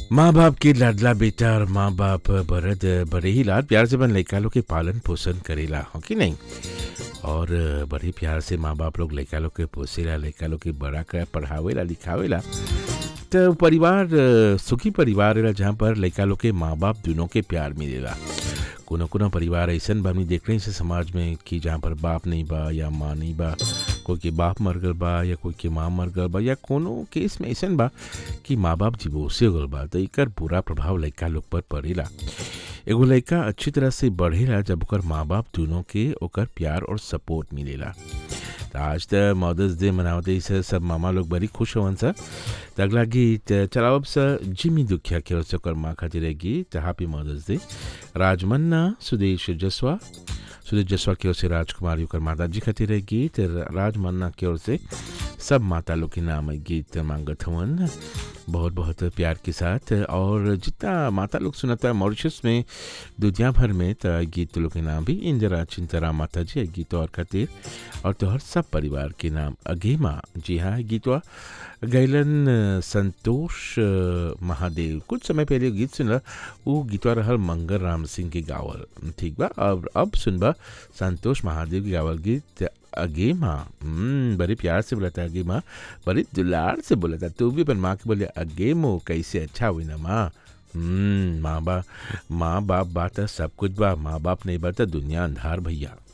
माँ बाप के लाडला बेटा और माँ बाप बरद बड़े ही लाड प्यार से बन लइका लोग के पालन पोषण करेला हो कि नहीं और बड़े प्यार से माँ बाप लोग लइका लोग के पोसेला लइका लोग के बड़ा कर पढ़ावेला लिखावेला तो परिवार अ, सुखी परिवार रहेला जहाँ पर लइका लोग के माँ बाप दोनों के प्यार मिलेला कोनो कोनो परिवार ऐसन बा हमनी देख रहे हैं समाज में कि जहाँ पर बाप नहीं बा या माँ नहीं बा कोई के बाप मर गल बा या कोई के माँ मर गल बा या कोनो केस में ऐसन बा कि माँ बाप डिवोर्से हो गल बा तो एकर बुरा प्रभाव लइका लोग पर पड़ेला एगो लइका अच्छी तरह से बढ़ेला जब ओकर माँ बाप दोनों के ओकर प्यार और सपोर्ट मिलेला त आज त मदर्स डे मनावते से सब मामा लोग बड़ी खुश होवन सा त अगला गीत चलावब सा जिमी दुखिया के ओर से ओकर माँ खातिर है गीत हैप्पी मदर्स डे राजमन्ना सुदेश जसवा सुदेश जसवा की ओर से राजकुमारी ओकर माता जी खातिर है गीत राजमन्ना की ओर से सब माता लोग के नाम है गीत मांगत हवन बहुत बहुत प्यार के साथ और जितना माता लोग सुनता है मॉरिशस में दुनिया भर में तो गीत लोग के नाम भी इंदिरा चिंतरा माता जी है गीत और खातिर और तोहर सब परिवार के नाम अगेमा जी हाँ है गीतवा गैलन अ, संतोष अ, महादेव कुछ समय पहले गीत सुनला वो गीतवा रहल मंगल राम सिंह के गावल ठीक बा और अब सुनबा संतोष महादेव के गावल गीत अगे माँ हम्म, बड़े प्यार से बोला था अगे माँ बड़े दुलार से बोला था तू भी अपन माँ के बोले अगे मो कैसे अच्छा हुई ना माँ हम्म, माँ बा माँ बाप बात है सब कुछ बा माँ बाप नहीं बात है दुनिया अंधार भैया